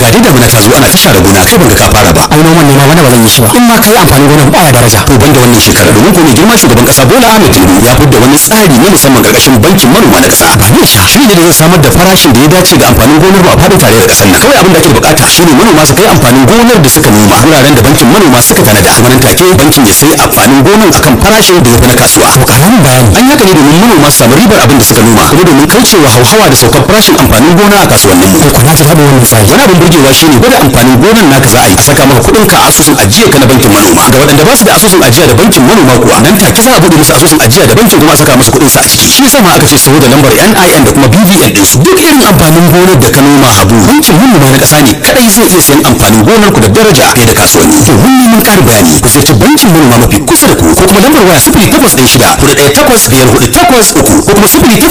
ga dai damuna ta zo ana ta share gona kai ban ga ka fara ba ai noman ne ma wanda ba zan yi shi ba in ma kai amfanin gonan baya daraja to banda wannan shekara domin ko mai girma shugaban kasa Bola Ahmed Tinubu ya fidda wani tsari na musamman karkashin bankin manoma na kasa ba ne sha shi ne da zai samar da farashin da ya dace ga amfanin gonar ba a faɗin tare da kasar nan kawai abin da ake bukata shine manoma su kai amfanin gonar da suka noma wuraren da bankin manoma suka tanada kuma nan take bankin ya sai amfanin gonar akan farashin da ya fi na kasuwa to karamin bayani an haka ne domin manoma su samu ribar abin da suka noma kuma domin kaucewa hauhawa da saukar farashin amfanin gona a kasuwannin mu ko na ji faɗin wannan tsari wani abin burgewa shine gwada amfanin gonar naka za a yi a saka maka kuɗin ka a asusun ajiya ka na bankin manoma ga waɗanda ba su da asusun ajiya da bankin manoma kuwa nan take za a buɗe musu asusun ajiya da bankin kuma a saka musu kuɗin su a ciki shi yasa ma aka ce su da lambar NIN da kuma BVN din su duk irin amfanin gonar da ka noma habu bankin manoma na ƙasa ne kadai zai iya sayan amfanin gonar ku da daraja fiye da kasuwanni domin neman ƙarin bayani ku ziyarci bankin manoma mafi kusa da ku ko kuma lambar waya sifili takwas ɗaya shida hudu ɗaya takwas biyar hudu takwas uku ko kuma sifili